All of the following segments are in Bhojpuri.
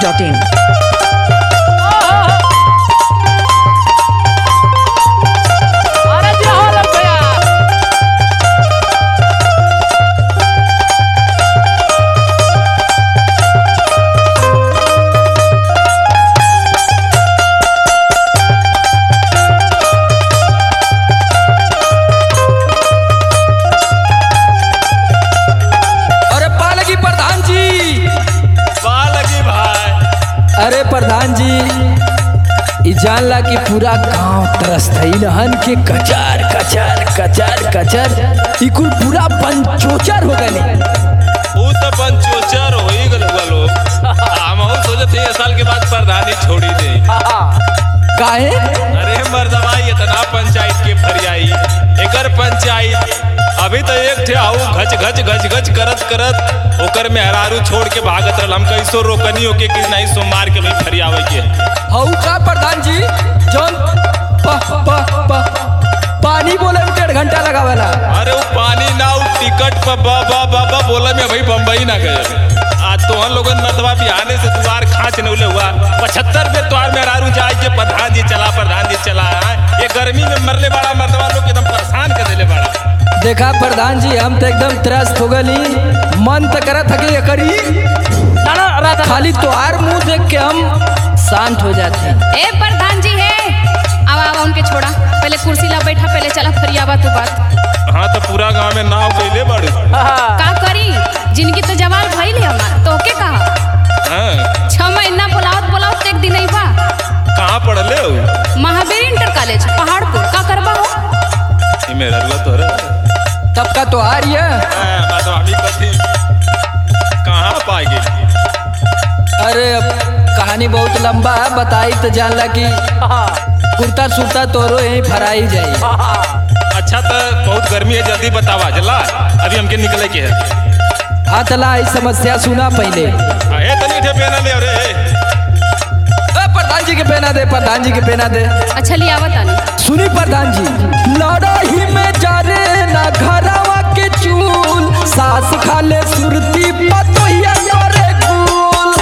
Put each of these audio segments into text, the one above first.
masti.in. अरे जी हो लग गया अरे पालगी प्रधान जी लगी भाई अरे प्रधान जी ई जानला कि पूरा गांव तरसत है नहन के कचार कचार कचार कचार ई कुल पूरा पंचोचर हो गए वो तो पंचोचर हो ही गल हुआ लोग हम सोचते ये साल के बाद प्रधानी छोड़ी दे काहे अरे मर्दवा इतना पंचायत के फरियाई एकर पंचायत अभी तो एक ठे आऊ घच घच घच घच करत करत ओकर मेहरारू छोड़ के भागत रहल हम कैसो रोकनी होके कि नहीं सो मार के भाई फरियावे के हऊ का प्रधान जी जौन प, प, प, पानी बोले में डेढ़ घंटा लगावेला अरे वो पानी ना वो टिकट पर बा बा बा बा बोला में भाई बम्बई ना गए आज तो हम लोगन मतवा बिहाने से द्वार खाँच नौले हुआ पचहत्तर पे द्वार में रारू जाए के प्रधान जी चला प्रधान जी चला ये गर्मी में मरले बड़ा मर्दवा लोग एकदम परेशान कर देले बड़ा देखा प्रधान जी हम तो एकदम त्रस्त हो गली मन तो करत हके ये करी ना ना राधा खाली तोहार मुंह देख के हम शांत हो जाते हैं ए प्रधान जी है अब आवा उनके छोड़ा पहले कुर्सी ला बैठा पहले चला फरियावा तू बात हाँ तो पूरा गांव में नाव कैले बड़े का करी जिनकी तो जवाल भइल है हमार तो के कहा हाँ छह महीना बोलावत बोलावत एक दिन बा कहाँ पढ़ले हो महावीर इंटर कॉलेज पहाड़पुर का करबा हो ये मेरा रुआ तो रहा तब का तोहार ये बात हमी कथी कहाँ पाए गए अरे अब कहानी बहुत लंबा है बताई तो जानला कि कुर्ता सुरता तोरो यहीं फराई जाई अच्छा तो बहुत गर्मी है जल्दी बतावा चला अभी हमके निकले के है हाँ तला ई समस्या सुना पहले हाँ, ए तनी ठे पेना ले रे ए, प्रधान जी के पहना दे प्रधान जी के पहना दे अच्छा लिया तानी सुनी प्रधान जी लड़ाई में जारे ना घरवा के चूल सास खाले सुरती पतोहिया करे गुल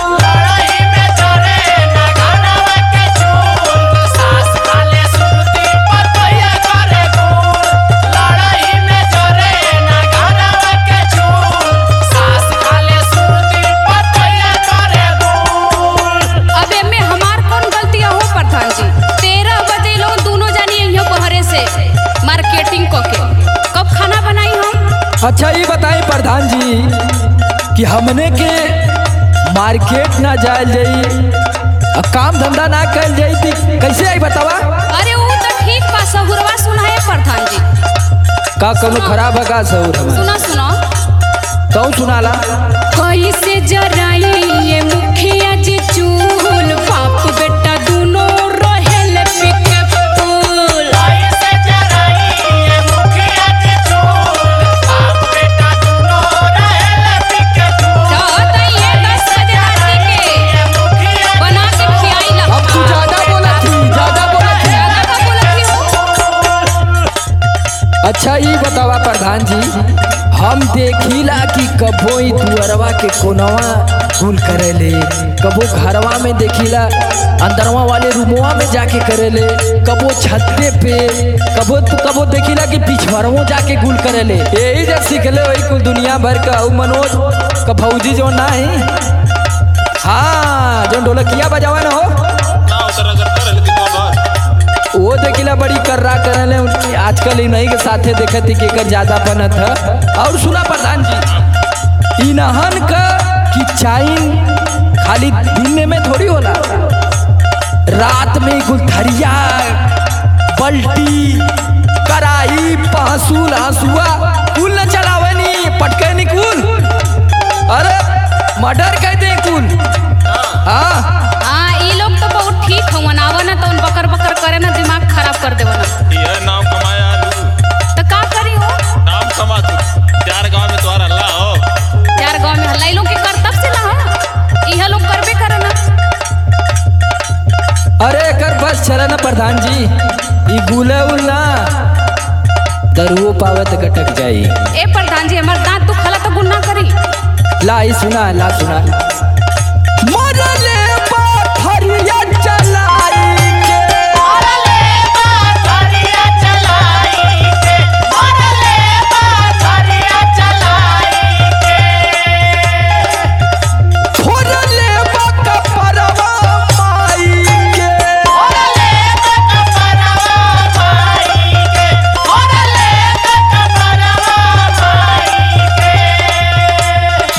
अब एमे हमार कौन गलती हो प्रधान जी तेरह बजे लोग दोनों जानी यहीं बहरे से मार्केटिंग क के कब खाना बनाई हम अच्छा ये बताएं प्रधान जी कि हमने के मार्केट ना जायल जाई आ काम धंधा ना कल जाई थी कैसे आई बतावा अरे वो तो ठीक बा सहुरवा सुनाए प्रधान जी का कोनो खराब है का सहूर हमार सुना सुना कहूँ सुनाला कैसे जराई ये मुखिया जी चूल बाप बेटा दोनों रहेल पिके फूल रात ये दस बजे राती के बना के खियाई ला अब तू ज्यादा बोला थी ज्यादा बोला थी ज्यादा का बोलत हो अच्छा ये बतावा प्रधान जी हम देखिला कि कबो ई दुअरवा के कोनवा गुल करेले कबो घरवा में देखिला अंदरवा वाले रूमवा में जाके करेले कबो छत्ते पे कबो तो कबो देखिला कि पिछवरवो जाके गुल करेले यही जब सीखले वही कुल दुनिया भर का उ मनोज का फौजी जो ना है हाँ जो ढोलकिया बजावा ना हो ना उतर अगर कर लेकिन वो बात वो देखिला बड़ी कर्रा करले उनकी आजकल ही नहीं के साथे देखत थी कि एकर ज्यादा बनत है और सुना प्रधान जी इनहन का कि चाइन खाली दिन में थोड़ी होला रात में गुलथरिया बल्टी कराई पहसूल हंसुआ कुल न चलावनी पटके नी कुल अरे मर्डर कह दे कुल हाँ हाँ ये लोग तो बहुत ठीक हवन आवा ना तो उन बकर बकर करे ना दिमाग खराब कर देवा ना ये नाम कमाया आलू तो का करी हो नाम कमा तू चार गांव में तुम्हारा अल्लाह हो यार गांव में हल्ला लोग के करतब से ला इहा लोग करबे करे ना अरे कर बस चला ना प्रधान जी ई गुले उल ना दरुओ पावे तो कटक जाई ए प्रधान जी हमार दांत तू खला तो गुन्ना करी ला ई सुना ला सुना मरले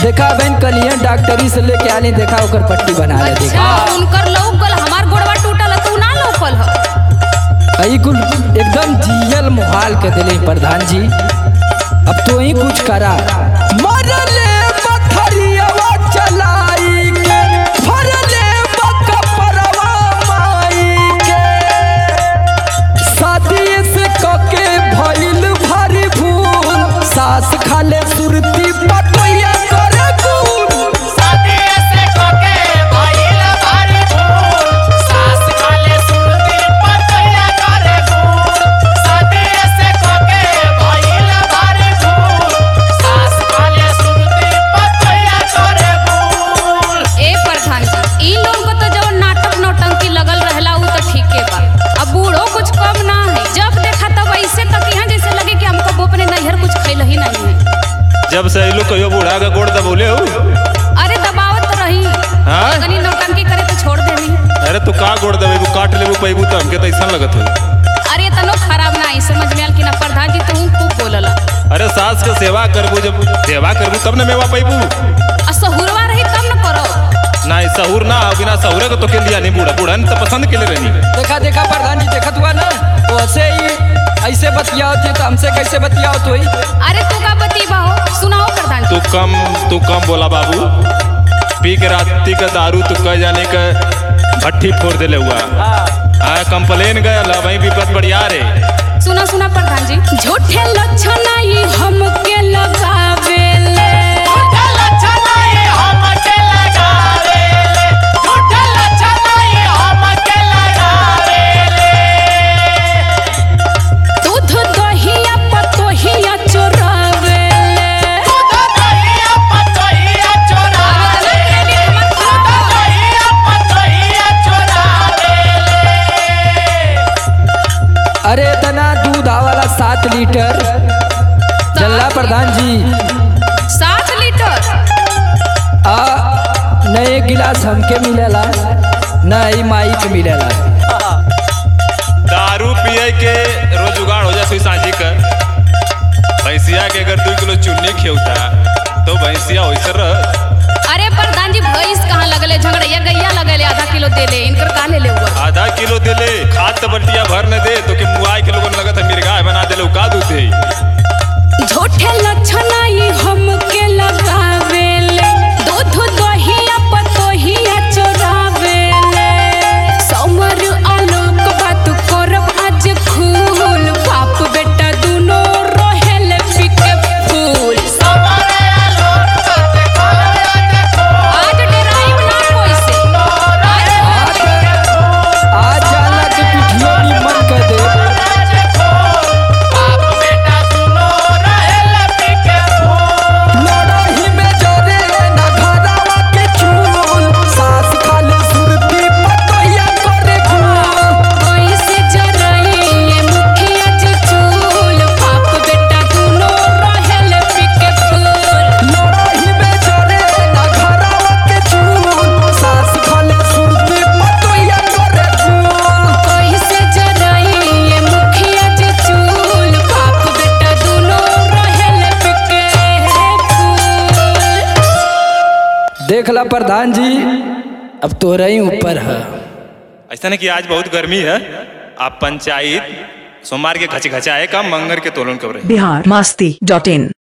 देखा बहन कलिया डॉक्टरी से लेके आने देखा ओकर पट्टी बना ले अच्छा देखा उनकर लौकल हमार गोड़वा टूटल तू ना लौकल ह आई कुल एकदम जियल मुहाल के दिले प्रधान जी अब तो ही कुछ करा मरले पथरियावा चलाई के फरले बकपरवा माई के शादी से कके भइल भारी भूल सास खाले सुरती पटोया करे गुल ए प्रधान जी इ लोग को तो जब नाटक नौटंकी लगल रहला उ तो ठीके बा अब बूढ़ो कुछ कम ना है जब देखा तब ऐसे तक यहाँ जैसे लगे कि हमको वो अपने नैहर कुछ खैल ही नहीं है जब से इलू कहियो बूढ़ा का गोड़ दबोले हो अरे दबावत तो रही हाँ? कनी नौटंकी करे तो छोड़ देवी अरे तू का गोड़ दबेबू काट लेबू पैबू तो हमके तो ऐसा लगत हो अरे तनो खराब ना आई समझ में आल कि ना प्रधान जी तू खूब बोलला अरे सास के सेवा करबू जब सेवा करबू तब न मेवा पैबू आ सहुरवा रही तब न करो ना ई सहूर ना हो बिना सहुरे को तो के लिया नहीं बूढ़ा बूढ़ा तो पसंद के लिए रहनी देखा देखा प्रधान जी देखत हुआ ना तो ऐसे ही ऐसे बतियाओ थे तो हमसे कैसे बतियाओ तो ही अरे तू का बतीबा हो सुनाओ प्रधान जी तू कम तू कम बोला बाबू पी के राती का दारू तू कह जाने का भट्टी फोड़ देले हुआ हाँ कंप्लेन गया ला वही विपत बढ़िया रे सुना सुना प्रधान जी झूठे लक्षण आई हमके लगावेले दूध दहिया पतोहिया चोरावेले अरे इतना दूध आवाला सात लीटर जल्ला प्रधान जी सात लीटर आ न एक गिलास हमके मिलेला न ही माई के मिलेला दारू पिए के रोज जुगाड़ हो जाए सांझी कर भैंसिया के अगर दू किलो चुन्नी खेवता तो भैंसिया वैसे रह अरे प्रधान जी भैंस कहाँ लगले झगड़ैया गैया लगले आधा किलो देले इनकर का ले ले हुआ आधा किलो दिले खाद तो बल्टिया भर न दे तो के मुआई के लोगन लगत है मिर्गाय बना देले उ का दूध दे झूठे लक्षण आई हमके लगावेले दूध दहिया पतोहिया चोरावेले समर आलोक बात करब आज खूल बाप बेटा दुनो रहेले पिके फूल आज डराइब ना कोई से आज आज जाला के पिठियो निमन कर दे लड़ाई में जरे ना घरवा के चूल सास खाले सुरती पतोहिया करे गुल कैसे जराइए मुखिया चुचुल बाप बेटा दुनो रहेले पिके फूल लड़ाई में जरे ना घरवा के चूल सास खाले सुरती पतोहिया करे गुल कैसे जराइए मुखिया चुचुल बाप बेटा दुनो रहेले पिके फूल देख ला प्रधान जी अब तोरा ही ऊपर है ऐसा नहीं कि आज बहुत गर्मी है आप पंचायत सोमवार के खच खचाए का मंगर के तोलन कर रहे बिहार मास्ती डॉट इन